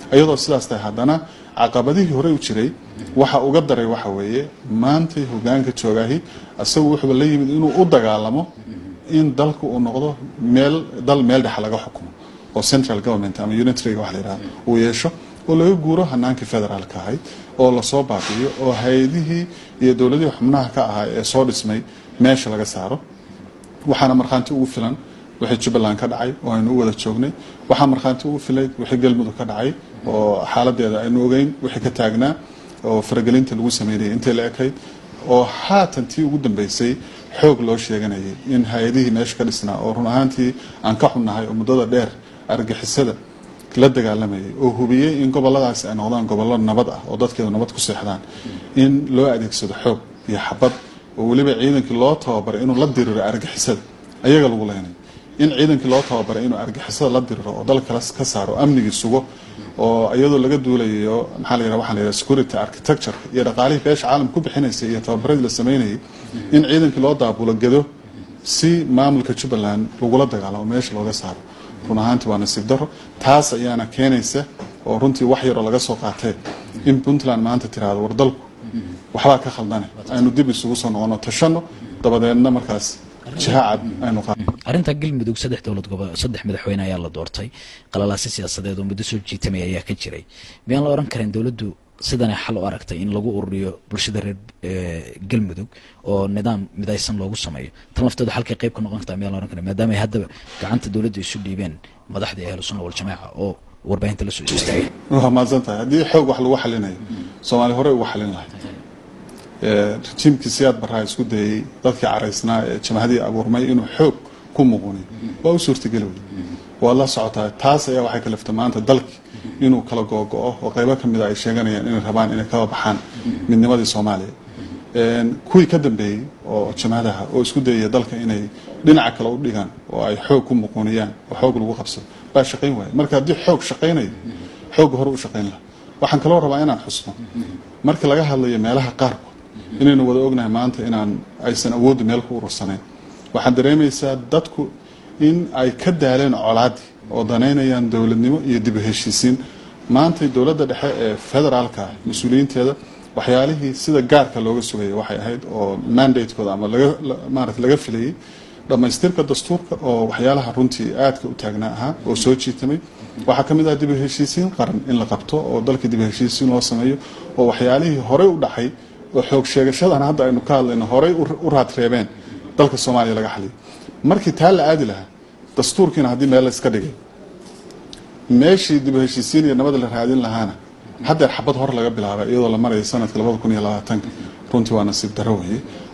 iyadoo sidaas tahay haddana caqabadihii horey u jiray waxa uga daray waxa weeye maantay hogaanka joogaahi isagu wuxuuba la yimid inuu u dagaalamo in dalka uu noqdo meel dal meel dhexa laga xukumo oo central government ama unitariga wax la yidhaha uu yeesho oo laga guuro hanaankii federaalka ahayd oo lasoo baabi'iyo oo hay-adihii iyo dowladihii xubnaha ka ahaa ee soo dhismay meesha laga saaro waxaana markhaanti ugu filan wixii jubbaland ka dhacay oo aynu u wada joognay waxaa markhaanti ugu filay wixii galmudug ka dhacay oo xaaladeeda aynu ogeyn wixii ka taagnaa oo faragelinta lagu sameynayay intay la ekayd oo haatan tii ugu dambeysay xoog loo sheeganayay in hay-adihii meesha ka dhisnaa oo run ahaantii aan ka xunnahay oo muddada dheer argixisada la dagaalamayay oo hubiyey in goboladaasi ay noqdaan gobollo nabad ah oo dadkeedu nabad ku seexdaan in loo adeegsado xoog iyo xabad oo weliba ciidankii loo tababaray inuu la diriro argixisada ayaga lagu leynay in ciidankii loo tababaray inuu argixisada la diriro oo dalka ka saaro amnigii sugo oo iyadoo laga duulayo maxaa la yidhaha waxaa la yidhaha security architecture iyo dhaqaalihii beesha caalamka ku bixinaysay iyo tababaradii la sameynayay in ciidankii loo daabulo gedo si maamulka jubbaland lagula dagaalamo meesha looga saaro run ahaantii waa nasiib daro taas ayaana keenaysa oo runtii wax yaroo laga soo qaatee in puntland maanta tiraahdo war dalku waxbaa ka khaldane aynu dib isugu soo noqono tashano dabadeedna markaas jiha cad aynu qaad arrinta galmudug saddex dowlad gobo saddex madaxweyne ayaa la doortay qalalaasi siyaasadeed oo muddo soo jiitamay ayaa ka jiray miyaan la oran karin dowladdu sidanay xal u aragtay in lagu ururiyo bulshada reer galmudug oo nidaam midaysan loogu sameeyo tan laftooda xalkay qayb ka noqon kartaa miyaan la oran karin maadaama ay haddaba gacanta dowladda isu dhiibeen madaxdii ahlu sunna waljamaaca oo warbaahinta la soo istaagay waa mahadsan tahay haddii xoog wax lagu xalinayo soomaali horey ugu xalin lahay rejiimkii siyaad barraa isku dayey dadkii caraysnaa ee jamahadii abuurmay inuu xoog ku muquniyo waa u suurtageli wey waad la socotaa taas ayaa waxay kaliftay maanta dalki inuu kala googo-o oo qaybo ka mida ay sheeganayaan inay rabaan inay kaba baxaan midnimadii soomaaliya kuwii ka dambeeyey oo jamahadaha oo isku dayaya dalka inay dhinaca kale u dhigaan oo ay xoog ku muquniyaan oo xoog lagu qabsado baa shaqayn waaya marka haddii xoog shaqaynayo xoogga hore u shaqayn laha waxaan kaloo rabaa inaan xusno marka laga hadlayo meelaha qaarkood inaynu wada ognahay maanta inaan aysan awooddu meel ku urursanayn waxaad dareemaysaa dadku in ay ka daaleen colaadii oo danaynayaan dowladnimo iyo dib u heshiisiin maantay dowladda dhexe ee federaalka mas-uuliyiinteeda waxyaalihii sida gaarka looga sugayay waxay ahayd oo mandatekooda ama maarata laga filayay dhammaystirka dastuurka oo waxyaalaha runtii aadka u taagnaa ahaa oo soo jiitamay waxaa ka mid ah dib u heshiisiin qaran in la qabto oo dalka dib u heshiisiin loo sameeyo oo waxyaalihii horey u dhacay oo xoog sheegashadan hadda aynu ka hadlayno horey u raadreebeen dalka soomaaliya laga xaliyo markii taa la aadi lahaa dastuurkiina haddii meel la iska dhigay meeshii dib u heshiisiin iyo nabada la raadin lahaana haddeer xabad hor laga bilaabay iyadoo la maraya sanadka labada kun iyo labaatanka runtii waa nasiib daro weye